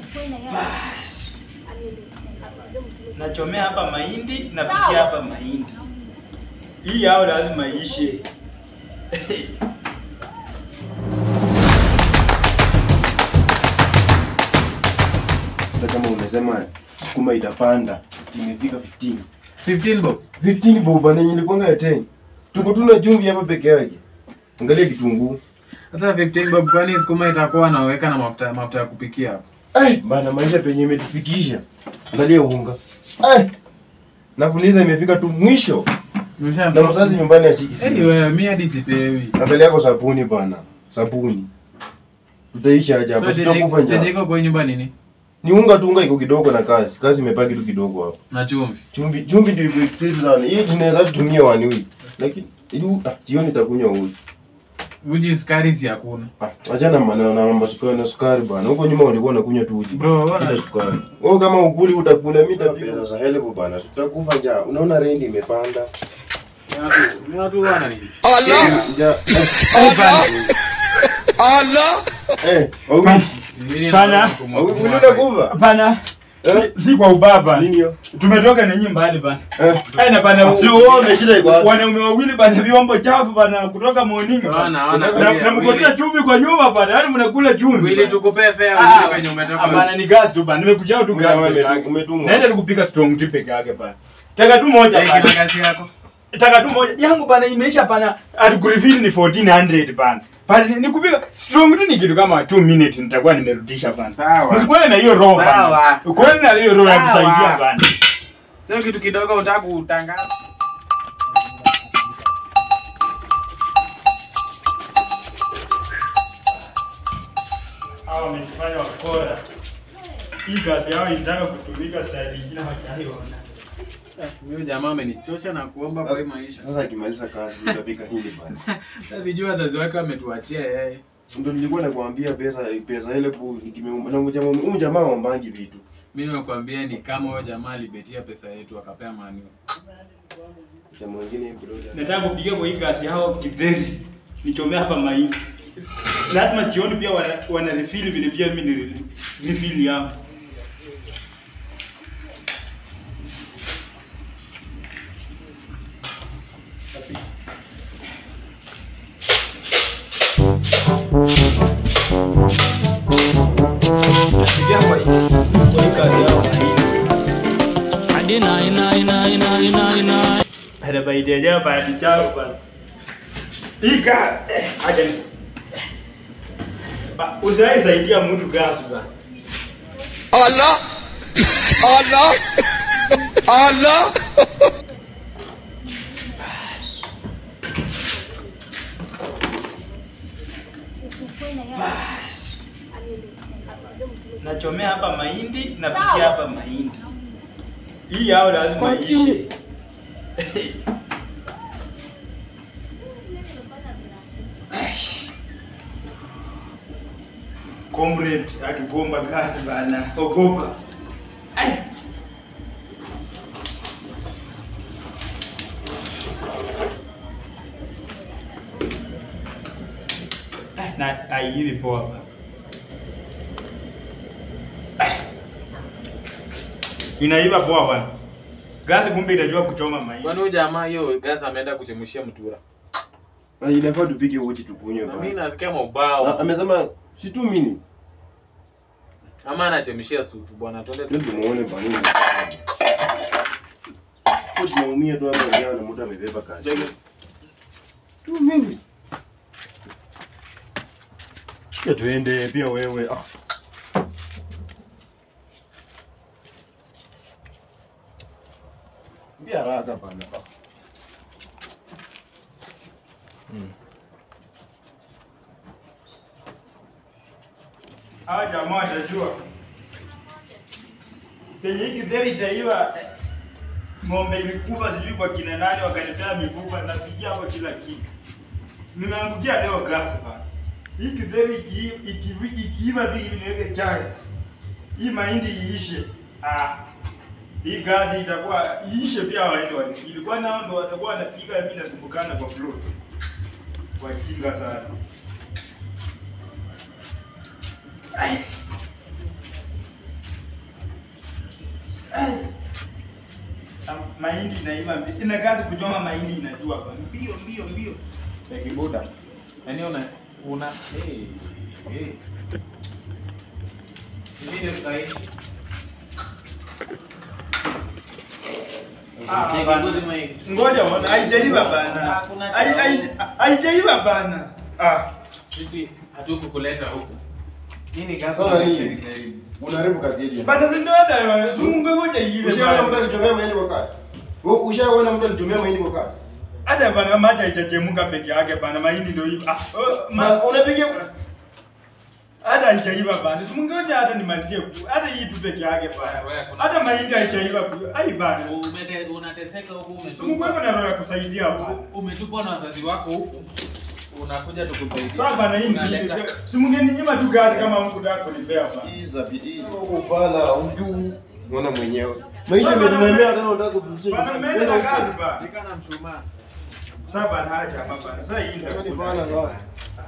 Basi. Nachomea hapa mahindi, napikia hapa mahindi. Hii yao lazima ishe. Hata kama umesema sukuma itapanda, imefika 15. 15 bob. 15 boba na nilikwanga ya 10. Tuko tuna chumvi hapa peke yake. Angalia kitunguu. Hata 15 bob kwani sukuma itakuwa naweka na mafuta mafuta ya kupikia hapo. Ai, bana maisha penye imetufikisha. Angalia unga. Ai. Nakuuliza imefika tu mwisho. Nimesha Na mzazi nyumbani ashiki simu. Anyway, mimi hadi sipewi. Angalia yako sabuni bana. Sabuni. Tutaisha aje hapa? So Sitakufa chenye njaa. iko kwa nyumba nini? Ni unga tu unga iko kidogo na kazi. Kazi imebaki tu kidogo hapo. Na chumvi. Chumvi chumvi ndio iko excess sana. Hii tunaweza tumia wani week. Lakini ili ah, jioni takunywa uji. Uji sukari si hakuna. Ah, achana maneno na mambo sukari na sukari bana. Huko nyuma ulikuwa unakunywa tu uji. Bro, Bila wana sukari. Wewe kama ukuli utakula mimi nitapiga pesa za help bana. Sitakufa njaa. Unaona rendi imepanda. ni watu, ni watu wana nini? Njaa. Eh, wawi. Nini Pana. na kumwa- Wawi kumwa- ulile kuva. Hapana. Eh? Si, si kwa ubaba. Nini hiyo? Tumetoka na nyinyi mbali bana. Eh. Ai na bana. Si uone shida iko wapi? Wanaume wawili bana vyombo chafu bana kutoka morning. bana. Wana, wana, Na- Willy, Na mkotea Willy. chumvi kwa nyumba bana. Yaani mnakula chumvi. Willy bana. tukupee fare Ah, urudi kwenye umetoka. Hapana ni gas tu bana. Nimekuchao tu gas. Umetumwa, peke yake. umetumwa. Naenda tukupika strong tea peke yake bana. Taka tu moja Take bana. magasi yako. Taka tu moja. Yangu bana imeisha bana. Alikurefill ni 1400 bana. Bana ni- nikupika strong tea ni kitu kama 2 minutes nitakuwa nimerudisha bana. Sawa. Msikuwe na hiyo roho bana. Sawa. Ukweli na hiyo roho ya Sawa. kusaidia bana. Sio kitu kidogo unataka kutangaza. Hawa wamejifanya wakora. Hii gasi yao inataka kutumika style nyingine hawajaiona. Huyo jamaa amenichosha na kuomba kwa hii maisha. Sasa akimaliza kazi utapika nini bana? Sasa sijui wazazi wake wametuachia yeye. Ndio nilikuwa nakwambia pesa pesa ile bu nikimeumba na mjamaa huyu jamaa ombangi vitu. Mimi nakwambia ni kama huyo jamaa alibetia pesa yetu akapea mani. Jamaa mwingine kidogo. Nataka kupiga kwa hii gasi yao kidheri. Nichomea hapa mahindi. Lazima jioni pia wana, wana refill vile pia mimi ni re- refill yao. Napigia kwa hii kwa hii gasi yao mahindi. Ada bayi dia aja pak dicau pak. Ika, eh, aja nih. Pak, usaha zaidi ya mtu gas pak. Allah Allah Allah Bas. Nachomea hapa mahindi, napikia hapa mahindi. Hii yao lazima ishe. Comrade akigomba kazi bana, ogopa. Ai. na aivi poa bana. Inaiva poa bana. Gasi kumbe inajua kuchoma mahindi. Kwani huyo jamaa hiyo gas ameenda kuchemshia mtura. Ah, inafaa tupike uji tukunywe Na mimi bana. nasikia Na maubao. amesema si tu mini. Ama anachemshia supu bwana twende Ndio tu. tumuone bana. Kwa tunaumia tu hapa njaa na mtu amebeba kazi. Tu mini. Ya tuende pia wewe. Ah. Mbia haraka bana. Ah. Hawa jamaa watajua. Penye hii githeri itaiva eh, ng'ombe ilikufa sijui kwa kina nani wakanitea mifupa napigia hapo kila kitu. Nimeangukia leo gas bana. Hii githeri iki- iki- ikiiva tu hivi niweke chai. Hii mahindi iishe. Ah. Hii gazi itakuwa iishe pia waende wale. Ilikuwa nao ndo watakuwa wanapiga mimi nasumbukana kwa floor. Wajinga sana. mahindi inaiva mbio. Ina kazi kuchoma mahindi inajua bana. Mbio mbio mbio. Ya kibuda. Yaani una una eh eh. Hivi ndio tutaishi. Ah, Kiongozi mwe. Ngoja uone haijaiva bana. Hakuna Hai- cha- hai- Haijaiva bana. Ah. Sisi hatukukuleta huku. Hii ni kazi Sasa ya nini? serikali. Unaharibu kazi yetu. Bana si ndio hata zungu ngoja iive Ushaona mtu bana. akichomea mahindi kwa kazi? Wewe ushaona mtu akichomea mahindi kwa kazi? Hata bana maji haijachemka peke yake bana mahindi ndio hivi. Ah, oh, ma, Ma- Unapiga hata haijaiva bana. Simungoja hata nimalizie ku. Hata hii tu peke yake Wewe, bana. wewe, kuna- Hata mahindi haijaiva. ku- Ai bana. Umete- unateseka huku Simungu wewe umetupwa. na roho ya kusaidia hapo. Umetupwa na wazazi wako huku. Unakuja tukusaidia. Sasa bana hii Unaleta- ni simungeni nyima tu kazi kama mkutaka kunipea bana. hii za hii. Uvala ujuu. Unaona mwenyewe. Mahindi yamenilemea tena unataka kupumzisha. Bana mmeenda na kazi bana. Fika na mshumaa. Sasa bana haja hapa bana. Sasa hii ndio. Yaani bana bana.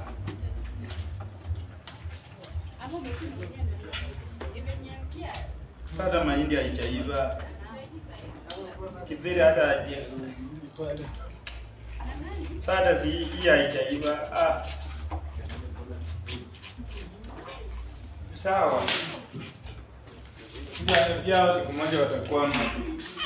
Sasa mahindi haijaiva. Kidhiri hata haja. Sasa si hii haijaiva. Ah. Sawa. Ya, ya siku moja watakuwa